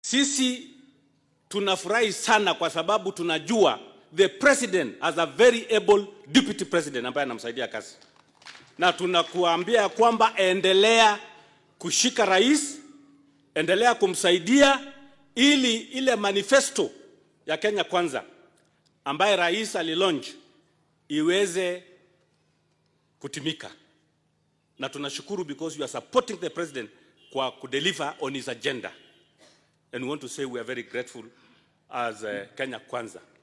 Sisi tunafurahi sana kwa sababu tunajua the president has a very able deputy president ambaye anamsaidia kazi, na tunakuambia kwamba endelea kushika rais, endelea kumsaidia ili ile manifesto ya Kenya Kwanza ambaye rais alilaunch iweze kutimika, na tunashukuru because you are supporting the president kwa kudeliver on his agenda and we want to say we are very grateful as uh, Kenya Kwanza.